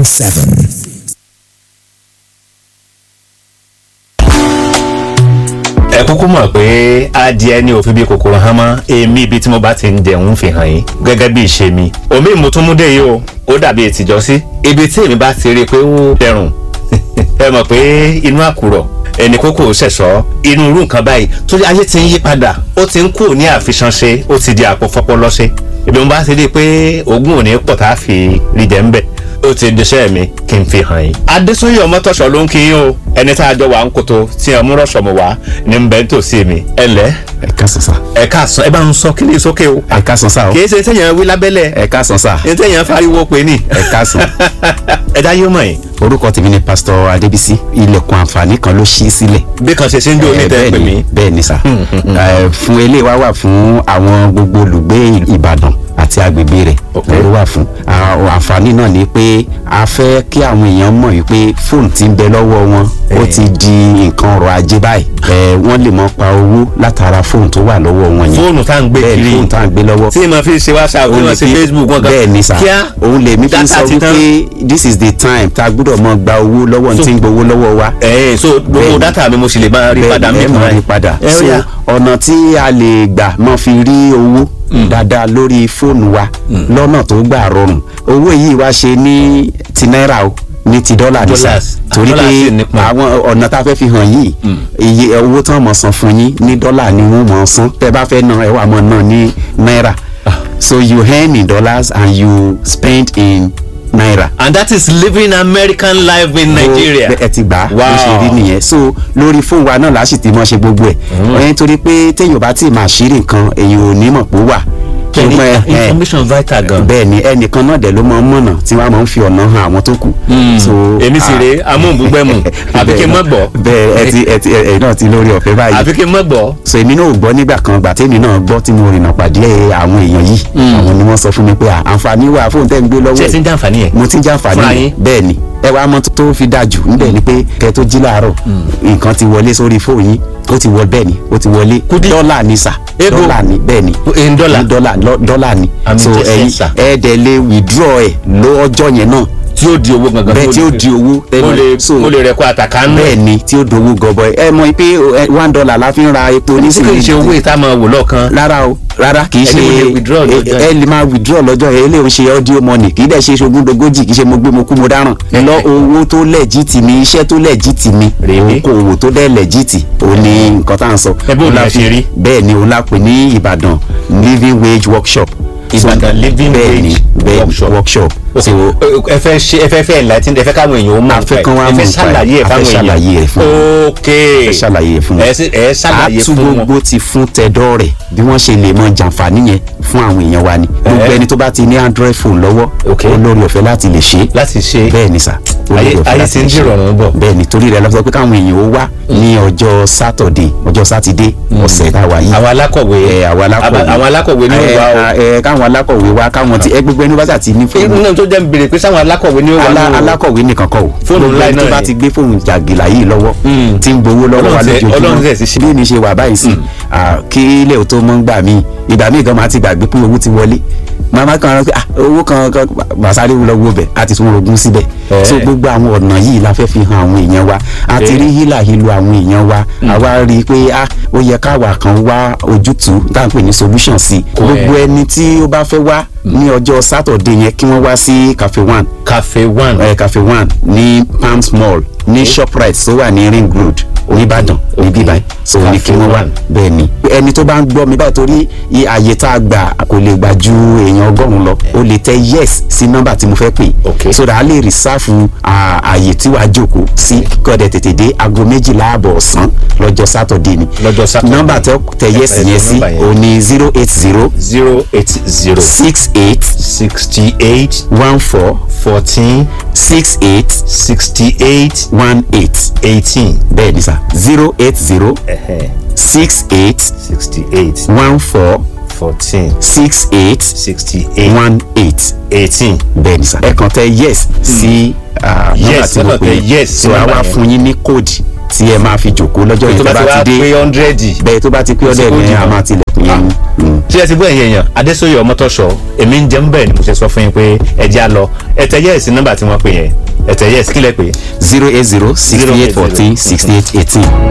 7. ẹ kúkú mọ̀ pé adìẹ ní òfin bí kòkòrò hàn mọ́ èmi ibi tí mo bá ti ń jẹun fi hàn yín gẹ́gẹ́ bí ìṣe mi omi ìmútúmúdé yìí o ó dàbí ètìjọ́ sí ibi tí èmi bá ti rí i pé ó dẹrùn ẹ mọ̀ pé inú àkùrọ̀ ẹni kókò ṣẹ̀ṣọ́ inú irú nǹkan báyìí torí ayé ti ń yí padà ó ti ń kú ní àfiṣanṣe ó ti di àpòfọpọlọṣe ibi mo bá ti rí i pé ogún òní pọ̀ tá a fi rí jẹ́ ń bẹ̀ ó ti diṣẹ́ mi kí n fi hàn yín. adésúnyí ọmọtọ́ṣọ ló ń kí yín o ẹni tá a jọ wà ń koto tí ẹ mú rọ̀ṣọ̀ mọ̀ wá ní ń bẹ́ ń tòsí mi ẹ lẹ́ ẹ káàsán sá. ẹ káàsán ẹ bá ń sọ kí ni sókè o. ẹ káàsán sá o. kì í ṣe téèyàn wí lábẹ́lẹ̀ ẹ káàsán sá. ní téèyàn fariwo pé ní. ẹ káàsán. ẹ dá yóò mọ̀ yín. orúkọ tèmi ni pásítọ̀ adébísí ilẹ̀kùn àǹfààní kan ló ṣí sílẹ̀. bí kan ṣe ṣe ń dé oní tẹ́ ẹ pè mí. bẹ́ẹ̀ ni sá. Ẹ, fún eléyìí wá wà fún àwọn gbogbo olùgbé ìbàdàn àti agbègbè rẹ̀ ló wà fún. Àwọn àǹfààní náà ni pé a fẹ́ kí àwọn èèyàn mọ̀ wípé fóònù ti ń bẹ lọ́wọ́ wọn ó ti di nǹkan ọrọ̀ ajé báyìí. Ẹ, wọ́n lè mọ pa owó látara fóònù tó wà lọ́wọ́ wọn yẹn. fóònù tá à ń gbé bẹ́ẹ̀ ni kiri fóònù tá à ń gbé lọ́wọ́ tí mo fi ṣe whatsapp tí mo ṣe facebook wọn bẹ́ẹ̀ ni sà kíá òun lèmi fi ń data sọ ti tán. wípé this is the time tá a gbúdọ̀ mọ gba owó lọ́wọ́ ní tí ń gbowó lọ́wọ́ wa ẹ so gbogbo Bẹ́ẹ̀ni. data mi mo sì lè máa rí padà bẹ́ẹ̀ mi ẹ máa rí padà ẹ so ó yá. ọ̀nà tí a lè gbà mọ́ fi rí owó dáadáa lórí fóònù wa lọ́nà tó gbà rọrùn owó yìí wá ṣe ní ti náírà o ní ti dọ́là ní sà Dollars. torí Dollars sì pé nípọn. àwọn ọ̀nà tá a fẹ́ fi hàn yìí iye owó tán mọ̀ san fún yín ní dọ́là ni wọ́n mọ̀ san tẹ́ bá fẹ́ ná ẹ wà mọ̀ ná ní náírà so you earn in dollars and you spend in naira and that is living american life in nigeria. ẹ ti gbà á bó Wow. ṣe rí nìyẹn so lórí fóònù wa náà láti ti mọ ṣe gbogbo ẹ ẹni torí pé téèyàn bá tí máa ṣírí nǹkan èèyàn ò ní mọ̀ pé ó wà Kẹ́ni, ṣùgbọ́n ẹ- ẹ- information vital gan. bẹ́ẹ̀ ni ẹnìkan náà dẹ̀ ló máa ń mọ̀nà tí wọ́n á máa ń fi ọ̀nà hàn àwọn tó kù. so èmi sì rèé amóhùnbúgbẹ́mù àfi kí n mọ̀ gbọ́ bẹ́ẹ̀ ẹ ti ẹ ti ẹ náà ti lórí ọ̀fẹ́ báyìí àfi kí n mọ̀ gbọ́. so èmi náà ò gbọ́ nígbà kan gbà tèmi náà gbọ́ tí mo rìnnà pàdé àwọn èèyàn yìí àwọn ni wọ́n sọ fún mi pé à, àǹfààní wà fóun tẹ́ ń gbé lọ́wọ́ ṣé ẹ ẹ̀ ti ń jàǹfààní ẹ̀. mo ti ń jàǹfààní Fúnra rẹ̀. yín? bẹ́ẹ̀ ni ẹ wá mọ tó fi dáa jù níbẹ̀ ni pé kẹ tó jí láàárọ̀ nǹkan ti wọlé sórí fóònù yín ó ti wọ bẹ́ẹ̀ ni ó ti wọlé dọ́là ni sà Ego. dọ́là ni bẹ́ẹ̀ ni in dollar? Ní dọ́là lọ- dọ́là ni Àmì so jẹ́ ẹ̀yin sẹ́ńsà. ẹ dẹ̀ lè withdraw ẹ̀ lọ́jọ́ yẹn náà tí ó di owó gangan. bẹ́ẹ̀ tí ó di owó mo lè so mo lè rẹ̀ kó àtàkà ń bẹ́ẹ̀ ni tí ó dowó gọbọi ẹ mọ̀ pé ẹ, one dollar la fi ń ra epo ní sí kì í ṣe owó ìta máa wò lọ́ọ̀kan. rárá o rárá kì í Ẹni ṣe mo lè withdraw lọ́jọ́ ẹ ẹ lè máa withdraw lọ́jọ́ yẹn eléyìí ń ṣe audio money kì í dẹ̀ ṣe ṣogúndogójì kì í ṣe mo gbé mo kú mo dáràn lọ owó tó lẹ́jìtì mi iṣẹ́ tó lẹ́jìtì mi Really? okòwò tó dẹ̀ lẹ́jìtì òun ni nǹkan tá à ń sọ. Ẹ bó Òun la lẹ fi- ṣe rí? bẹ́ẹ̀ ni òun la pè ní Ìbàdàn living wage workshop. So, Ìbàdàn living bẹ́ẹ̀ ni, wage bẹ́ẹ̀ ni, workshop. workshop. so ẹ fẹ́ ṣe ẹ fẹ́ fẹ́ enlighten ẹ fẹ́ káwọn èèyàn ó mọ̀ A fẹ́ nípa kán wá ẹ mọ̀ fẹ́ nípa ẹ̀. ṣàlàyé ẹ̀ A fẹ́ fáwọn èèyàn. ṣàlàyé ẹ̀ fún wọn. ok ẹ ṣàlàyé fún wọn. ẹ sì- ẹ ṣàlàyé àtú fún wọn. gbogbo ti fún tẹ̀dọ́ rẹ̀ bí wọ́n ṣe lè mọ jàǹfààní yẹn fún àwọn èèyàn wa ni gbogbo Eh. ẹni tó bá ti ní android phone lọ́wọ́ Ok. ó lórí ọ̀fẹ́ láti lè ṣe é láti ṣe bẹ́ẹ̀ ni sà ó lórí ayé ọ̀fẹ́ ayé láti ti ń lè ṣe é. dìrọ̀rùn bọ̀. bẹ́ẹ̀ ni torí rẹ̀ la sọ pé káwọn èèyàn ó wá ní ọjọ́ sátọ̀dé ọjọ́ sátidé ọ̀sẹ̀ táwa yìí àwọn alákọ̀wé ẹ àwọn alákọ̀wé àwọn alákọ̀wé ní ẹ, ìwà o. ẹ, káwọn alákọ̀wé wá káwọn ti ẹ gbogbo ẹni bá sà ti ní fóònù inú náà tó jẹ́ ń béèrè pé sáwọn alákọ̀wé ní ìwà Alá- ní o. alákọ̀wé nìkan kọ́ o Fóònù Gbogbo ńlá ẹni tó náà bá ni. ti gbé fóònù jàgìlà yìí lọ́wọ́ Mm. tí ń gbowó lọ́wọ́ wa Ọlọ́run tẹ- Ọlọ́run tẹ̀ sí ṣe. lójoojúmọ́ bí mi ṣe wà báyìí sí ah, kí ilé ò tó mọ́ ń gbà mí ìgbà míì gan máa ti gbàgbé pé owó ti wọlé màmá kan rẹ pé ah, owó kan kan màsáré wúlọ wo bẹ̀ àti tún rogún síbẹ̀ Eh. so gbogbo àwọn ọ̀nà yìí la fẹ́ fi hàn àwọn èèyàn wa a ti rí hílà hílo àwọn èèyàn wa àwa rí i pé ah, ó yẹ káwa kan wá ojútùú tá à ń pè ní solution sí i gbogbo ẹni tí ó bá fẹ́ wá ní ọjọ́ sátọ̀dé yẹn kí wọ́n wá sí cafe one cafe one. ẹ cafe one ní palms mall ní shoprite tó wà ní ring road oníbàdàn níbí báyìí so ní kí wọ́n wà Cafe bẹ́ẹ̀ ni ẹni tó bá ń gbọ́ mi báyìí torí i- àyè tá a gbà kò lè gbà ju èèyàn ọgọ́rùn-ún lọ o lè tẹ yes sí nọ́mbà tí mo fẹ́ pè Okay. so that a lè rìsáàfù àyè tí wàá jókòó sí kọ́dẹ̀ tètè dé aago méjìlá àbọ̀ ọ̀sán lọ́jọ́ sátọ̀dé ni Lọ́jọ́ Saturday. nọ́mbà tẹ tẹ yes Ẹ- ẹ yẹn sọ sí nọ́mbà yẹn. o ní zero eight zero zero eight zero six eight sixty eight one four fourteen six eight sixty eight one eight eighteen bẹ́ẹ̀ ni sà zero eight zero six eight sixty eight one four fourteen six eight sixty eight one eight eighteen. bẹ́ẹ̀ ni sà ẹ kàn tẹ yes sí ah, nọ́mbà Yes, tí ẹ mo kàn pè tẹ é yes sí so a nọ́mbà wá yẹn. fún yín ní kóòdì tí ẹ máa fi jòkó lọ́jọ́ yẹn tó tó bá ti bá wá ti pé dé hundred bẹ́ẹ̀ tó bá ti pé ọ̀dọ̀ kóòdì ẹ̀ a náà. máa tilẹ̀kùn ìyẹn mm. ṣé ẹ ti gbọ́ ẹ̀yìn èèyàn adésòye ọmọtọ́ṣọ èmi ń jẹun bẹ́ẹ̀ ni mo ṣe sọ fún yín pé ẹ já lọ ẹ̀tẹ̀ yẹ́ẹ̀sì nọ́mbà tí wọ́n pè yẹn ẹ̀tẹ̀ yẹ́ẹ̀sì kílẹ̀ pé zero eight zero sixty eight fourteen sixty eight eighteen.